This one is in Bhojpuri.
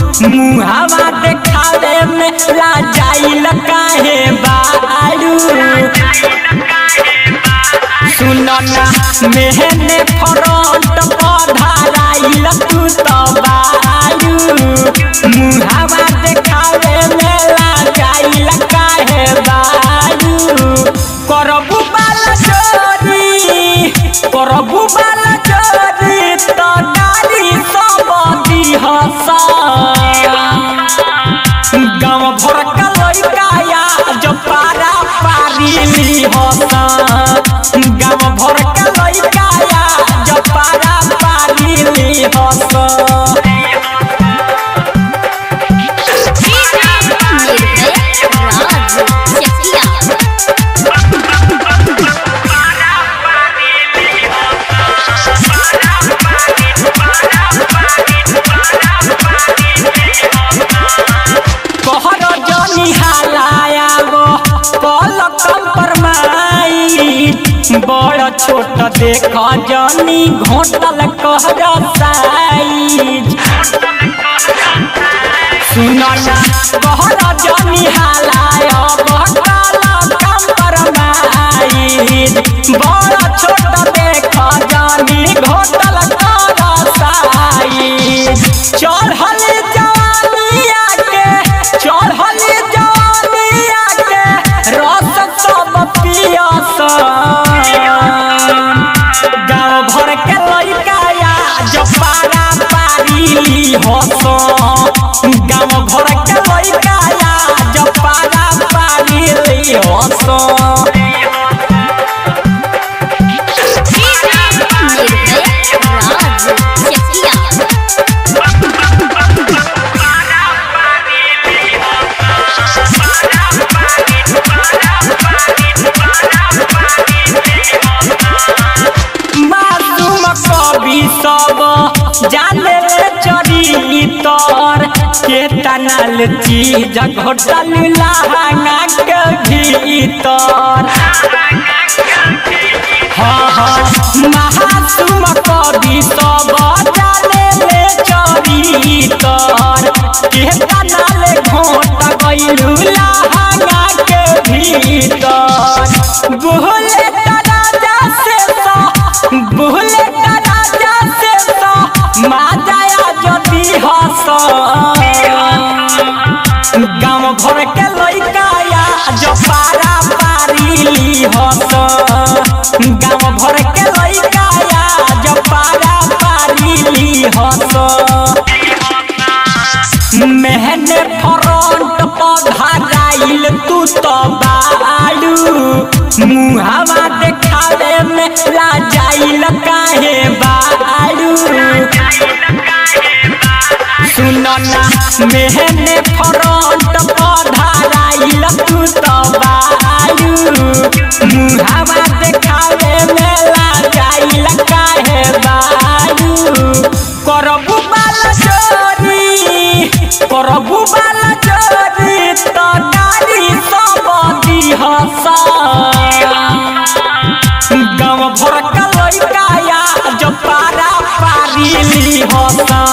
मुहावा देखावे में लाजाइल काहे बारू सुनो ना मेहने फ्रंट पधाराइल तू तो बारू मुहावा देखावे में लाजाइल काहे बारू करबू बाला चोरी करबू बाला चोरी तो नारी सब दिहसा गाँव भर का लड़का या जो पारा पारी ली होता गाँव भर का लड़का या जो पारा पारी ली होता निर्भय राज चकिया कहर जनी हालाया गो कल कंपरमाई बड़ छोट देख जनी घोटल कहर साइज सुनो ना कहर जनी हालाया गो कल कंपरमाई बड़ छोट देख जनी घोटल कहर साइज चढ़ल जवानिया के चढ़ल जवानिया के रस सब पियस गाँव भर के लड़का या जो पारा पारी हस गाँव भर के लड़का या जो पारा पारी हस निर्भय राज चकिया मासूम कवि सब जाने चरितर के तनल चीज घोटल लहंगा के भीतर हाँ हाँ महासुम कवि सब जाने चरितर के तनल घोट गइलू लहंगा के भीतर बोले राजा से तो बोले राजा से तो माजाया जदी हस गाँव भर के लड़का या जो पारा पारी हस गाँव भर के लड़का या जो पारा पारी हस मेहने फ्रंट पधाराइल तू तो बाड़ू मुहावा देखावे में लाजाइल काहे बाड़ू सुनो ना मेहने फ्रंट पधाराइल तू तो बाड़ू मुहावा देखावे में लाजाइल काहे बाड़ू करबू बाला चोरी करबू बाला चोरी तो नारी सब दिहसा गाँव भर का लड़का या जो पारा पारी ली हसा